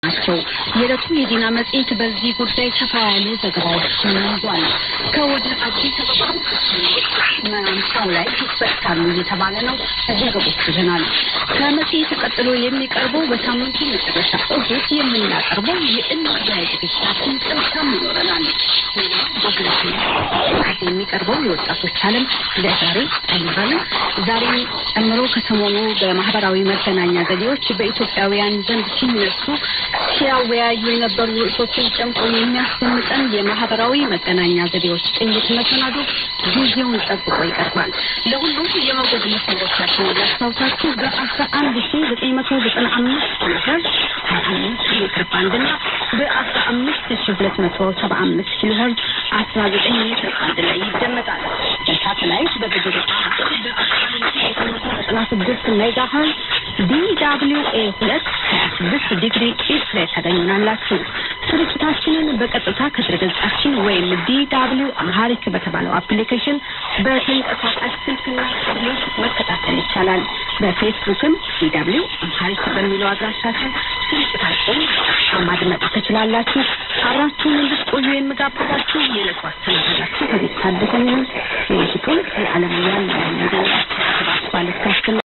ናቸው። የዕለቱ የዜና መጽሔት በዚህ ጉዳይ ሰፋ ያሉ ዘገባዎችን ይዟል። ከወደ አዲስ አበባ ማምሻው ላይ ይፈታሉ እየተባለ ነው። ዘገቦች ይዘናል። ከመጽሔት ቀጥሎ የሚቀርበው በሳምንቱ መጨረሻ እሁድ የምናቀርበው የእንጉዳይ ዝግጅታችን ጥልቀም ይኖረናል። የሚቀርበው የወጣቶች ዓለም ለዛሬ አይኖረንም። ዛሬን ጨምሮ ከሰሞኑ በማህበራዊ መገናኛ ዘዴዎች በኢትዮጵያውያን ዘንድ ሲነሱ ሲያወያዩ የነበሩ ርዕሶችን ጨምቆ የሚያስደምጠን የማህበራዊ መገናኛ ዘዴዎች ቅኝት መሰናዶ ጊዜውን ጠብቆ ይቀርባል። ለሁሉም የመውደድ መስመሮቻችን ያስታውሳችሁ በአስራ አንድ ሺ ዘጠኝ መቶ ዘጠና አምስት ኪሎሄርዝ ሀያ አምስት ሜትር ባንድና በአስራ አምስት ሺ ሁለት መቶ ሰባ አምስት ኪሎሄርዝ አስራ ዘጠኝ ሜትር ባንድ ላይ ይደመጣል። በሳተላይት በብድር ዘጠና ስድስት ሜጋ ሄርዝ ዲደብሊው ኤ ሁለት ሀያ ስድስት ዲግሪ ኢስት ላይ ታገኙናላችሁ። ስርጭታችንን በቀጥታ ከድረገጻችን ወይም ዲደብሊው አምሃሪክ በተባለው አፕሊኬሽን በተንቀሳቃሽ ስልክና ታብሌት መከታተል ይቻላል። በፌስቡክም ዲደብሊው አምሃሪክ በሚለው አድራሻችን ስርጭታችን ማድመጥ ትችላላችሁ። አብራችሁን እንድትቆዩ የምጋብዛችሁ የዕለቱ አስተናጋጃችሁ ከቤት ታደሰኝ ነኝ። የምሽቱን የዓለም ያን ባለስካስትና